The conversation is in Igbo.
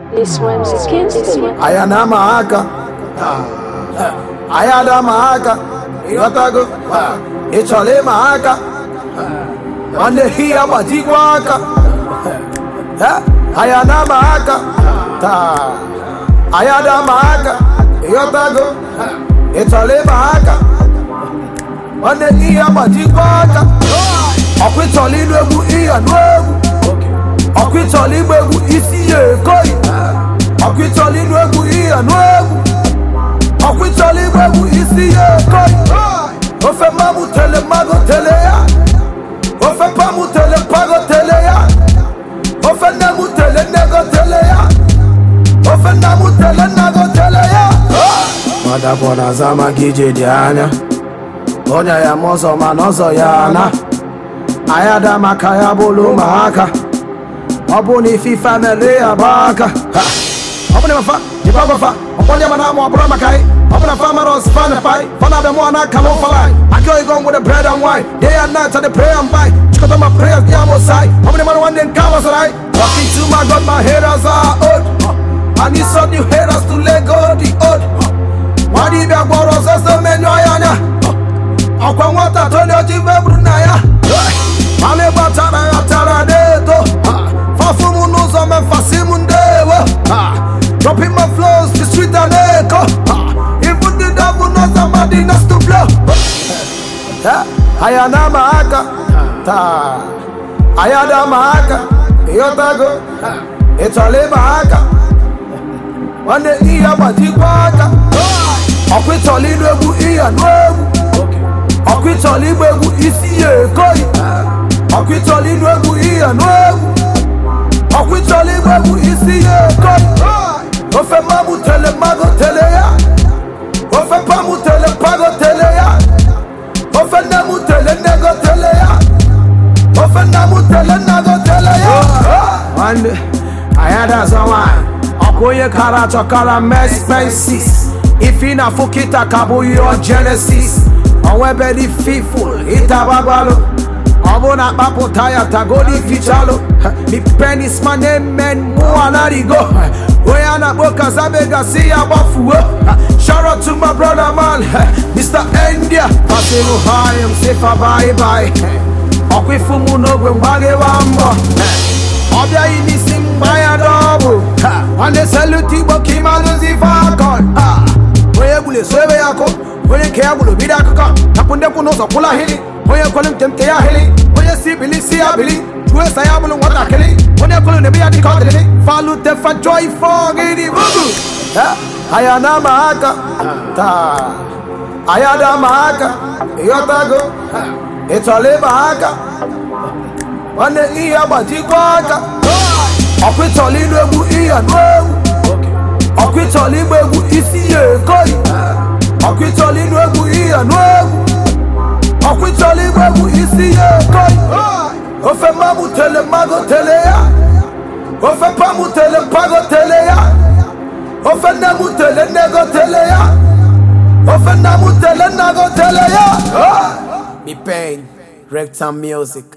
This one's against it. aya na-ama aka aya da-ama aka ịghọtago ị chọrọ ịma aka nwanne hi ya gbajikwa aka Eh, aya na-ama aka taa aya da-ama aka ịghọtago ị chọrọ ịma aka nwanne hi ya gbajikwa aka ọkwa ị chọrọ ịnụ egwu ịya nụ egwu ọkwa ị chọrọ ịgba egwu isi ya ekoyi ọkwa ị chọrọ ịnụ egwu ịya nụ egwu ọkwa ị chọrọ ịgba egwu isi ya ekoyi ofe mmamu tele mmago tele ya ofe pamu tele pago tele ya ofe nne mu tele nnego tele ya ofe nna mu tele nnago tele ya madapụ na zama gị ije dị anya onye ya ma ọzọ mana ọzọ ya na anyị ada maka ya bụlụ ụmụaka ọ bụ na ife ife na-ele ya bụ aka Ha! ọ bụ na mafa ịba gwafa ọkpọlị ya mana ama ọ bụrụ maka anyị ọ bụ na farmers fan pai fana bẹ mọ ana kama fala aki oyi gọn with the bread and wine day and night i dey pray and buy chikọta my prayers ní àmọ sáì ọ bụ na mmanụ nwanne nke àmọ sọrọ anyị talking to my god my haters are old i need some new haters to let go the old nwadị bịa gwọrọ ọsọsọ menyo ya anya ọkwa nwata toli oji febru na ya mami gbatara ya tara n'eto fafum n'ụzọ mefasi m ndewo dropping my flows the street and echo even the devil knows somebody next to blow aya na ama aka taa aya da ama aka ịghọtago ị chọrọ ịma aka nwanne ihe gbajikwa aka ọkwa ị chọrọ ịnụ egwu ịya nụ egwu ọkwa ị chọrọ ịgba egwu isi ya ekoyi ọkwa ị chọrọ ịnụ egwu ịya nụ egwu ọkwa ị chọrọ ịgba egwu isi ya ekoyi ofe mmamu tele mmago tele ya ofe pamu tele pago tele ya ofe nne mu tele nnego tele ya ofe nna mu tele nnago tele ya nwanne anyị adazọ nwanyị ọkwa onye kara achọ kara mespensis ife na afụ kịta ka bụ your genesis ọnwa ebe dị fiful ịtabagbalụ ọ bụ na akpapụta ya tagodi fichalụ mi penis ma na-emen mụwa narigo onye a na-akpọ kazabe gasị ya gbafuo shout out to my brother man mr india pasiru hi m sifa bye bye ọkwa ifu mụ n'ogwe mgbaghewa mbọ ọ bịaghị n'isi mgba ya dọbụ nwanne seluti igbo ka ịmalụzi fakọn onye gburu eso ebe ya akụ onye nke ya gburu bido akụkọ tapụ ndekwu n'ụzọ kwụla ahịrị onye kwelu nke nke ya ahịrị onye si bili si ya bili juo esa ya bụrụ nwatakịrị onye kwelu na ebe ya dịka ọ dịrị falute fajọ ife ọgịrị bubu aya na ama aka taa aya da ama aka ịghọtago ị chọrọ ịma aka nwanne ihe gbajikwa aka ọkwa ị chọrọ ịnụ egwu ịya nụ egwu ọkwa ị chọrọ ịgba egwu isi ya ekoyi ọkwa ị chọrọ ịnụ egwu ịya nụ egwu ọkwa ị chọrọ ịgba egwu isi ya ekoyi ofe mmamu tele mmago tele ya ofe pamu tele pago tele ya ofe nne mu tele nnego tele ya ofe nna mu tele nnago tele ya mi pain rectam music